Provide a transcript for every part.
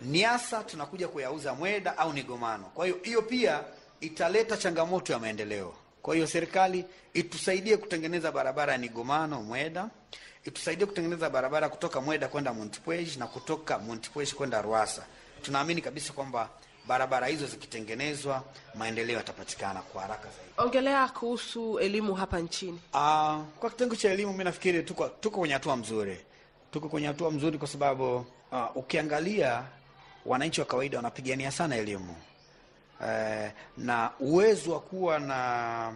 Niasa tunakuja kuyauza Mweda au Nigomano. Kwa hiyo hiyo pia italeta changamoto ya maendeleo. Kwa hiyo serikali itusaidie kutengeneza barabara ya Nigomano Mweda, itusaidie kutengeneza barabara kutoka Mweda kwenda Montepuez na kutoka Montepuez kwenda Ruasa. Tunaamini kabisa kwamba barabara hizo zikitengenezwa, maendeleo yatapatikana kwa haraka zaidi. Ongelea kuhusu elimu hapa nchini. Uh, kwa kitengo cha elimu mi nafikiri tuko tuko kwenye hatua mzuri, tuko kwenye hatua mzuri kwa sababu uh, ukiangalia wananchi wa kawaida wanapigania sana elimu uh, na uwezo wa kuwa na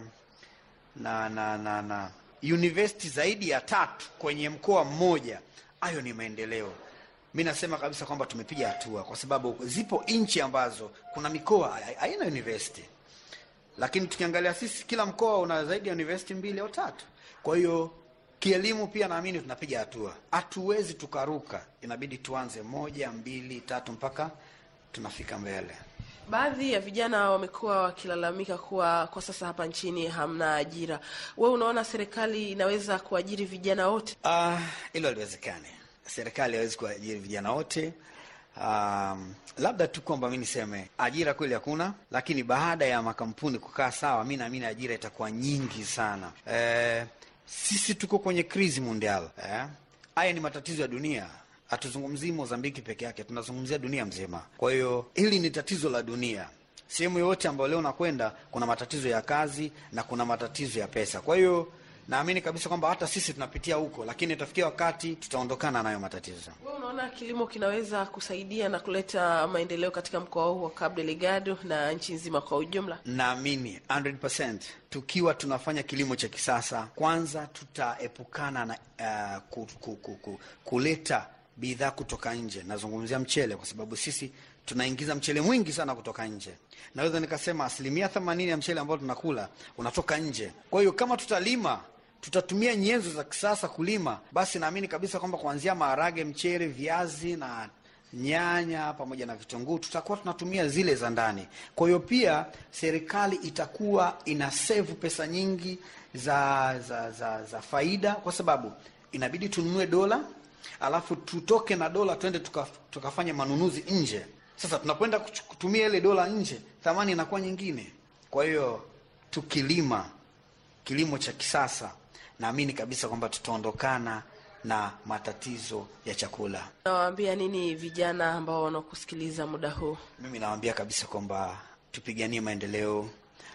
na na na, na university zaidi ya tatu kwenye mkoa mmoja, hayo ni maendeleo. Mi nasema kabisa kwamba tumepiga hatua, kwa sababu zipo nchi ambazo kuna mikoa haina university lakini tukiangalia sisi kila mkoa una zaidi ya university mbili au tatu. Kwa hiyo kielimu pia naamini tunapiga hatua, hatuwezi tukaruka, inabidi tuanze moja, mbili, tatu mpaka tunafika mbele. Baadhi ya vijana wamekuwa wakilalamika kuwa kwa sasa hapa nchini hamna ajira. Wewe unaona serikali inaweza kuajiri vijana wote? Ah, hilo haliwezekani. Serikali haiwezi kuajiri vijana wote. Um, labda tu kwamba mi niseme ajira kweli hakuna, lakini baada ya makampuni kukaa sawa, mi naamini ajira itakuwa nyingi sana. Eh, sisi tuko kwenye krizi mondial. Eh, haya ni matatizo ya dunia, hatuzungumzii Mozambiki peke yake, tunazungumzia dunia mzima. Kwa hiyo hili ni tatizo la dunia. Sehemu yoyote ambayo leo nakwenda kuna matatizo ya kazi na kuna matatizo ya pesa. Kwa hiyo naamini kabisa kwamba hata sisi tunapitia huko, lakini itafikia wakati tutaondokana nayo matatizo. Wewe unaona kilimo kinaweza kusaidia na kuleta maendeleo katika mkoa huu wa Cabo Delgado na nchi nzima kwa ujumla? Naamini 100% tukiwa tunafanya kilimo cha kisasa, kwanza tutaepukana na uh, ku, ku, ku, ku, kuleta bidhaa kutoka nje. Nazungumzia mchele, kwa sababu sisi tunaingiza mchele mwingi sana kutoka nje. Naweza nikasema asilimia themanini ya mchele ambao tunakula unatoka nje. Kwa hiyo kama tutalima tutatumia nyenzo za kisasa kulima, basi naamini kabisa kwamba kuanzia maharage, mchele, viazi na nyanya pamoja na vitunguu tutakuwa tunatumia zile za ndani. Kwa hiyo pia serikali itakuwa ina save pesa nyingi za, za, za, za faida, kwa sababu inabidi tununue dola alafu tutoke na dola twende tuka, tukafanya manunuzi nje. Sasa tunapoenda kutumia ile dola nje, thamani inakuwa nyingine. Kwa hiyo tukilima kilimo cha kisasa naamini kabisa kwamba tutaondokana na matatizo ya chakula. Nawaambia nini vijana ambao wanakusikiliza muda huu? Mimi nawaambia kabisa kwamba tupiganie maendeleo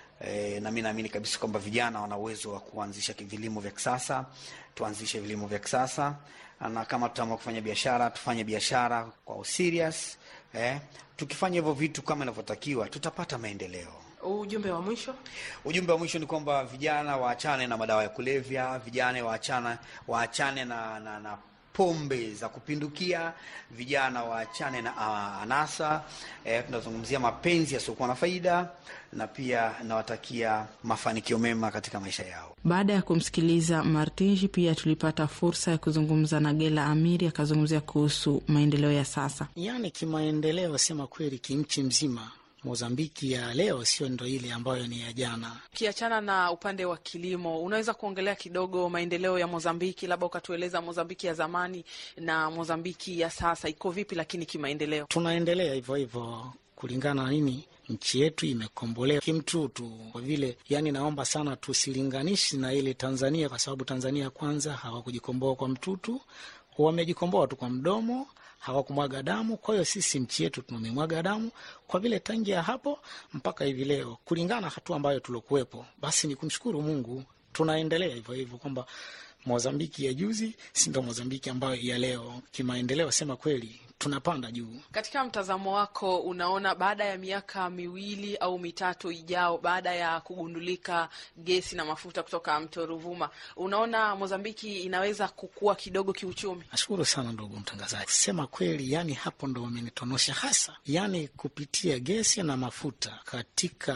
e, na mi naamini kabisa kwamba vijana wana uwezo wa kuanzisha vilimo vya kisasa. Tuanzishe vilimo vya kisasa, na kama tutaamua kufanya biashara tufanye biashara kwa serious eh. Tukifanya hivyo vitu kama inavyotakiwa tutapata maendeleo. Ujumbe wa mwisho? Ujumbe wa mwisho ni kwamba vijana waachane na madawa ya kulevya, vijana waachane waachane na, na, na pombe za kupindukia, vijana waachane na uh, anasa eh, tunazungumzia mapenzi yasiokuwa na faida, na pia nawatakia mafanikio mema katika maisha yao. Baada ya kumsikiliza Martinji, pia tulipata fursa ya kuzungumza na Gela Amiri, akazungumzia kuhusu maendeleo ya sasa. Yaani kimaendeleo, sema kweli, kimchi mzima Mozambiki ya leo sio ndo ile ambayo ni ya jana. Ukiachana na upande wa kilimo, unaweza kuongelea kidogo maendeleo ya Mozambiki, labda ukatueleza Mozambiki ya zamani na Mozambiki ya sasa iko vipi, lakini kimaendeleo? Tunaendelea hivyo hivyo kulingana na nini nchi yetu imekombolewa kimtutu, kwa vile yani, naomba sana tusilinganishi na ile Tanzania, kwa sababu Tanzania kwanza hawakujikomboa kwa mtutu, wamejikomboa tu kwa mdomo hawakumwaga damu. Kwa hiyo sisi nchi yetu tumemwaga damu, kwa vile tangia hapo mpaka hivi leo, kulingana na hatua ambayo tulokuwepo, basi ni kumshukuru Mungu, tunaendelea hivyo hivyo, kwamba Mozambiki ya juzi si ndo Mozambiki ambayo ya leo. Kimaendeleo, sema kweli, tunapanda juu. Katika mtazamo wako, unaona baada ya miaka miwili au mitatu ijao, baada ya kugundulika gesi na mafuta kutoka mto Ruvuma, unaona Mozambiki inaweza kukua kidogo kiuchumi? Nashukuru sana ndugu mtangazaji, sema kweli, yani hapo ndo wamenitonosha hasa, yani kupitia gesi na mafuta katika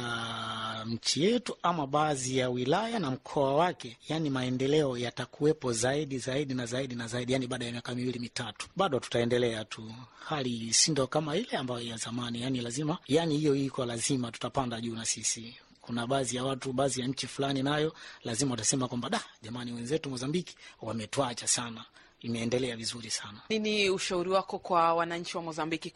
nchi yetu ama baadhi ya wilaya na mkoa wake, yani maendeleo yatakuwepo zaidi zaidi na zaidi na zaidi, yani baada ya miaka miwili mitatu, bado tutaendelea tu hali sindo kama ile ambayo ya zamani, yani lazima, yani hiyo iko lazima, tutapanda juu na sisi. Kuna baadhi ya watu, baadhi ya nchi fulani nayo lazima watasema kwamba da, jamani, wenzetu Mozambiki wametuacha sana. Imeendelea vizuri sana. Nini ushauri wako kwa wananchi wa Mozambiki